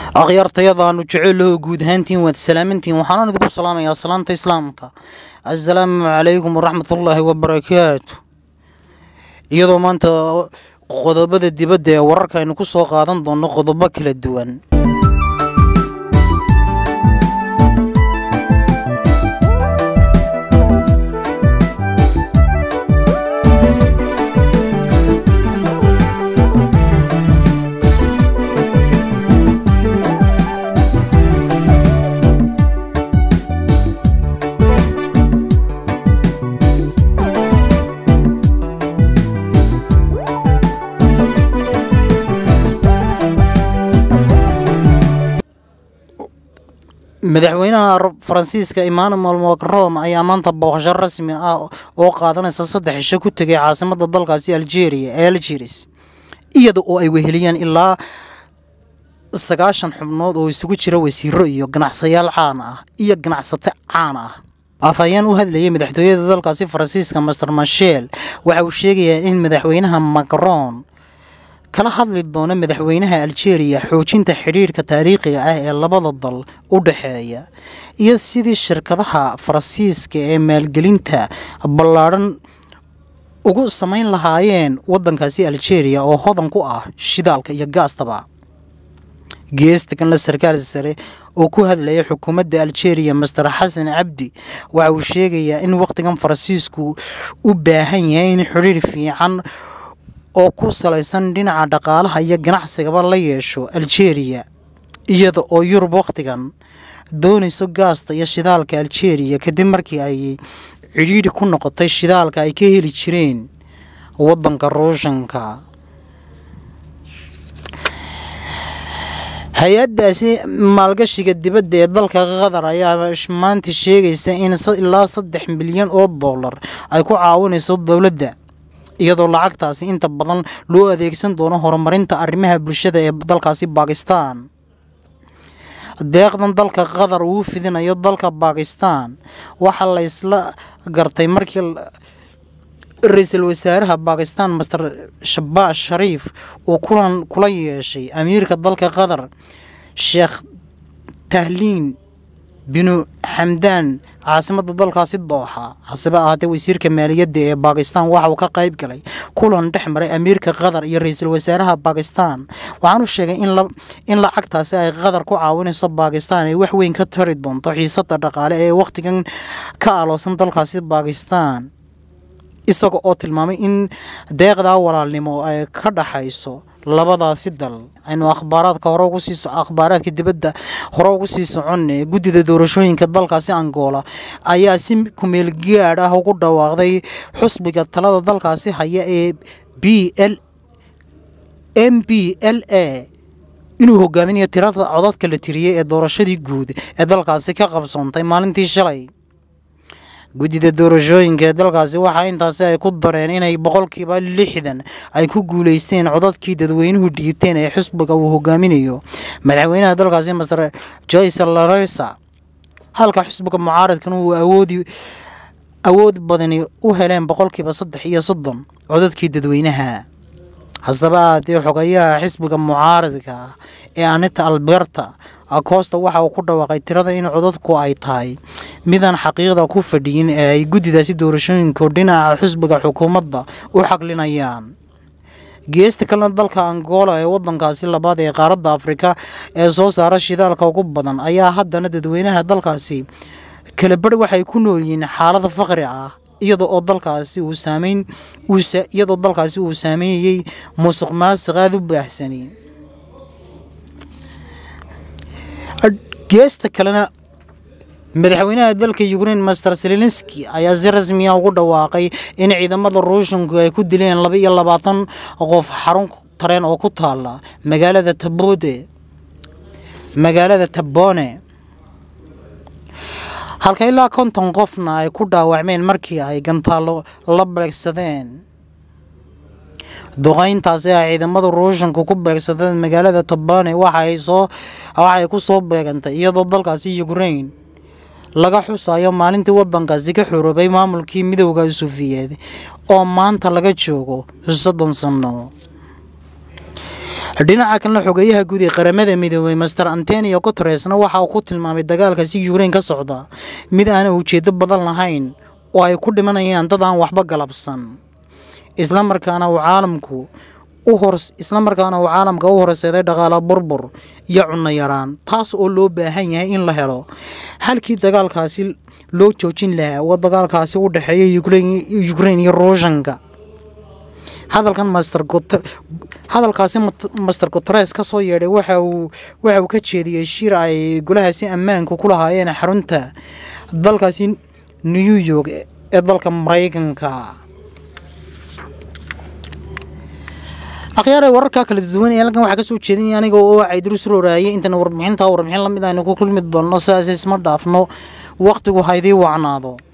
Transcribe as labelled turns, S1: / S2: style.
S1: akhyaartayadaanu jeceellaho guud ahaantiin waad salaamantiin waxaanaan idinku salaamayaa salaanta islaamka assalaamu calaykum waraxmatullaahi wabarakaatu iyadoo maanta qodobada dibadda ee wararka aynu ku soo qaadan doonno qodobo kala duwan madaxweynaha faransiiska emmanuel macron ayaa maanta booqasho rasmi ah oo qaadanaysa saddex cisho ku tegay caasimada dalkaasi algeria ee algeris iyada oo ay weheliyaan ilaa sagaashan xubnood oo isugu jira wasiiro iyo ganacsayaal caan ah iyo ganacsato caan ah afhayeen u hadlayay madaxtooyada dalkaasi faransiiska master mashel waxa uu sheegayaa in madaxweynaha macron kala hadli doono madaxweynaha algeria xoojinta xidhiirhka taariikhiga ah ee labada dal u dhexeeya iyo sidii shirkadaha faransiiska ee maalgelinta ballaadhan ugu samayn lahaayeen waddankaasi algeria oo hodan ku ah shidaalka iyo gaastaba geesta kanle sarkaal sare oo ku hadlaya xukuumadda algeria master xasan cabdi waxa uu sheegayaa in wakhtigan faransiisku u baahan yahay in xidhiir fiican oo ku salaysan dhinaca dhaqaalaha iyo ganacsigaba la yeesho algeria iyada oo yurub wakhtigan doonayso gaasta iyo shidaalka algeria kadib markii ay cidhiidhi ku noqotay shidaalka ay ka heli jireen waddanka ruushanka hay-addaasi maalgashiga dibadda ee dalka qatar ayaa maanta sheegaysa in ilaa saddex milyan oo dollar ay ku caawinayso dowladda iyadoo lacagtaasi inta badan loo adeegsan doono horumarinta arrimaha bulshada ee dalkaasi bakistan deeqdan dalka qatar uu fidinayo dalka bakistan waxaa la ysla gartay markii ra-iisul wasaaraha bakistan master shabash shariif uu kulan kula yeeshay amiirka dalka qatar sheekh tahliin binu xamdaan caasimada dalkaasi dooxa hasebe ahaatee wasiirka maaliyadda ee bakistan waxa uu ka qayb galay kulan dhex maray amiirka qatar iyo ra-iisul wasaaraha bakistan waxaanu sheegay in lacagtaasi ay qatar ku caawinayso bakistan ay wax weyn ka tari doonto xiisada dhaqaale ee wakhtigan ka aloosan dalkaasi bakistan isaga oo tilmaamay in deeqdaa walaalnimo ay ka dhaxayso labadaasi dal aynu akhbaaraadka hore ugu sii akhbaaraadka dibadda hore ugu sii soconne guddida doorashooyinka dalkaasi angola ayaa si kumeel gaadh ah ugu dhawaaqday xusbiga talada dalkaasi haya ee b l m b l a inuu hogaaminayo tirada codadka la tiriyey ee doorashadii guud ee dalkaasi ka qabsoontay maalintii shalay guddida doorashooyinka ee dalkaasi waxaa intaasi ay ku dareen inay boqolkiiba lixdan ay ku guuleysteen codadkii dadweynuhu dhiibteen ee xisbiga uu hogaaminayo madaxweynaha dalkaasi master joyce laresa halka xisbiga mucaaradkan uu awoodi awood badani u heleen boqolkiiba saddex iyo soddon codadkii dadweynaha hasebe ahaatee xogayaha xisbiga mucaaradka ee anita alberta acosta waxa uu ku dhawaaqay tirada in codadku ay tahay midaan xaqiiqda ku fadhiyin ee ay guddidaasi doorashooyinku dhinaca xisbiga xukuumadda u xaqlinayaan geesta kalena dalka angola ee wadankaasi labaad ee qaaradda afrika ee soo saara shidaalka ugu badan ayaa haddana dadweynaha dalkaasi kala bari waxay ku nool yihiin xaalada faqri ah iyada oo dalkaasi uu saameyn iyadoo dalkaasi uu saameeyey musuq maasiq aada u baahsani geesta kalena madaxweynaha dalka ukrain master selenski ayaa si rasmiya ugu dhawaaqay in ciidamada ruushanku ay ku dileen laba iyo labaatan qof xarun tareen oo ku taala magaalada tabode magaalada tabone halka ilaa konton qofna ay ku dhaawacmeen markii ay gantaallo la beegsadeen duqeyntaasi ay ciidamada ruushanku ku beegsadeen magaalada tobane waxaay soo waxay ku soo beegantay iyadoo dalkaasi ukrain laga xusayo maalintii wadankaasi ka xoroobay maamulkii midowda suufiyeed oo maanta laga joogo soddon sano dhinaca kalena xogeyaha guud ee qaramada midoobay master antonio guteresna waxa uu ku tilmaamay dagaalkaasi yukrain ka socda mid aana ujeedo badan lahayn oo ay ku dhimanayaan dad aan waxba galabsan islamarkaana uu caalamku u hor islamarkaana uu caalamka u horseeday dhaqaala burbur iyo cunno yaraan taas oo loo baahan yahay in la helo halkii dagaalkaasi loo joojin lahaa oo dagaalkaasi u dhexeeya ukrain iyo ruushanka hadalkan master hadalkaasi master guteres ka soo yeedhay waxa uu waxa uu ka jeediyey shir ay golahaasi ammaanku ku lahaayeen xarunta dalkaasi new york ee dalka maraykanka akhyaare wararka kala duwan ee halkan waxaa kasoo jeedinaya aniga oo caydurus rooraayay intana warbixinta warbixin lamid aynu ku kulmi doonno sidaas isma dhaafno waqtigu haydii wacnaado